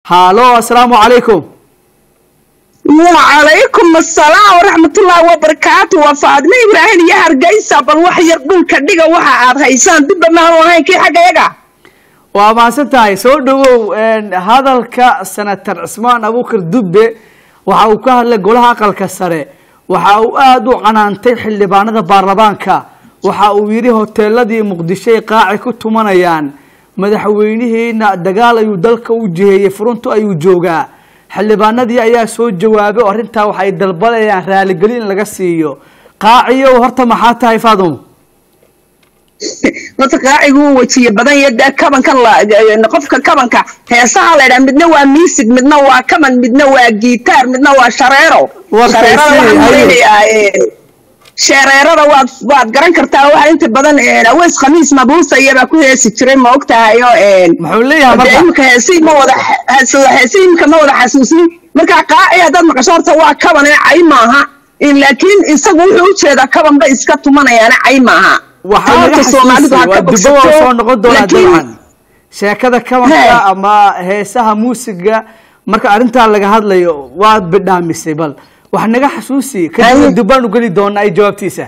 halo asalaamu calaykum wacalaykum asalaam waraxmatullaahi wabarakaatu waa faadme ibraahim iyo hargeysa bal wax yar dhulka dhiga waxa aad haysaan dibba maanu ahayn kii xagga yaga waa mahadsan tahay soo dhawow hadalka senator cismaan abuukar dubbe waxa uu ka hadlay golaha aqalka sare waxa uu aada u canaantay xildhibaanada baarlamaanka waxa uu yidhi hoteeladii muqdisho ay qaaci ku tumanayaan madaxweynihiina dagaal ayuu dalka u jiheeyey furuntu ayuu joogaa xildhibaanadii ayaa soo jawaabay oo arrintaa waxay dalbanayaan raaligelin in laga siiyo qaaciyo horta maxaa tahay faadumo horta qaacigu uu wejiye badan iyo dee kabankan qofka kabanka heesaha la ydhaha midna waa miisig midna waa kaban midna waa gitaar midna waa shareero shareerada waad waad garan kartaa waxa inta badan aweys khamiis mabuusa iyabaa ku heesi jiray ma og tahay oo muxuu leeyahay marka imika heesi ma wada heesi imika ma wada xasuusin marka qaaci haddaad maqasho horta waa kaban ee cay maaha laakiin isagu wuxuu ujeedaa kaban bay iska tumanayaana cay maaha waxaa laga xasuusay waa dibba waa soo noqon doonaa dabcan sheekada kabanka ama heesaha muusiga marka arrintaa laga hadlayo waad bidhaamisay bal wax naga xasuusi kadib dubbaan u geli doonaa ay jawaabtiisa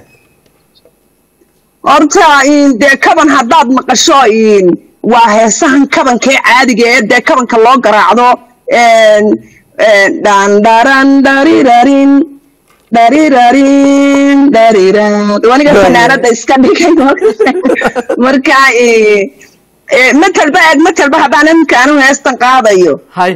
horta dee kaban haddaad maqasho waa heesahan kabankee caadiga ee dee kabanka loo garaacdo dhandharan dharirarin dharirarin dhariran waniga fanaanada iska dhigay marka matelba eeg matelba haddaan imika anu heestan qaadayo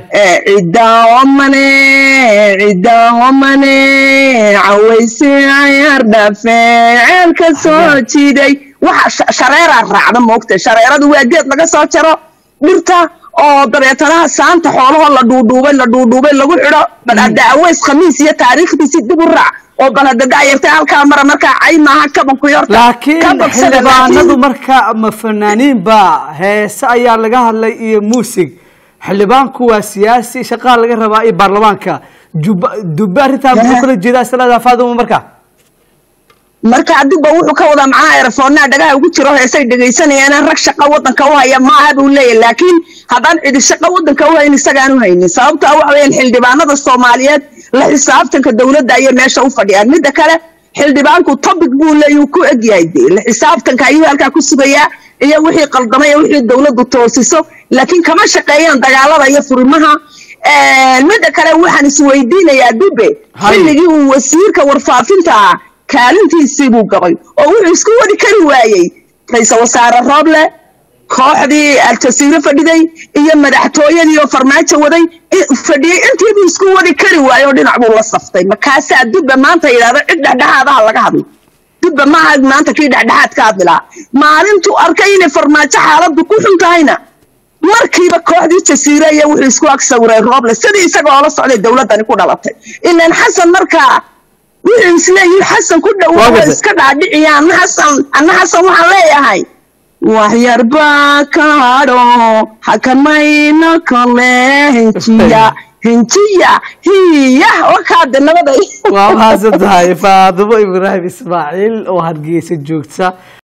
cidaomane cidaomane cawayse cayaar dhafe ceelka soo jiiday waxa shareeraa raacda moogta shareeradu waa geed laga soo jaro dhirta oo dabeetanaha saanta xoolahoo la dhuudhuubay la dhuudhuubay lagu xidho bal hadda aweys khamiis iyo taariikhdiisi dib u raac oo bal hadda daayartay halkaa mara markaa cay maaha kabanku yorta laakiin xildhibaanadu marka ma fanaaniin ba heese ayaa laga hadlay iyo muusig xildhibaanku waa siyaasi shaqaa laga rabaa iyo baarlamaanka jubba dubbe arrintaa muxuu kala jeedaa islada faaduma marka marka adiba wuxuu ka wadaa macnaha erafoonaa dhagaha ugu jiro heesay dhegaysanayaan rag shaqa wadanka u haya maaha buu leeyahy laakiin haddaan cidi shaqa wadanka u hayn isagaan u haynin sababto ah waxa weeyaan xildhibaanada soomaaliyeed la xisaabtanka dowladda ayay meesha u fadhiyaan midda kale xildhibaanku topic buu leeyahy ku egyahay de la xisaabtanka ayuu halkaa ku sugayaa iyo wixii qaldamay iyo wixii dowladdu toosiso laakiin kama shaqeeyaan dagaalada iyo furimaha midda kale waxaan isweydiinayaa dube xilligii uu wasiirka warfaafinta ah kaalintiisii buu gabay oo wuxuu isku wadi kari waayey ra-iisal wasaare rooble kooxdii aljasiire fadhiday iyo madaxtooyadii oo farmaajo waday fadhiyey intiibuu isku wadi kari waayey oo dhinac buu la saftay markaasaa dubba maanta yidhahdo cid dhexdhexaadaha laga hadlo dubba maaha maanta kii dhexdhexaad ka hadlilaa maalintuu arkay inay farmaajo xaaladdu ku xun tahayna markiiba kooxdii jasiire iyo wuxuu isku ag sawiray rooble sidii isaga oola socday dowladdani ku dhalatay ilaan xasan markaa wuxuu isleeyihi xasan ku dhowaa iska dhaadhiciya anna xasan anna xasan waxaan leeyahay waxyarbaa kaadho hakamayno kole henjiya henjiya hiya wakaade nabaday waa mahadsan tahay faadumo ibraahim ismaaciil oo hargeysa joogta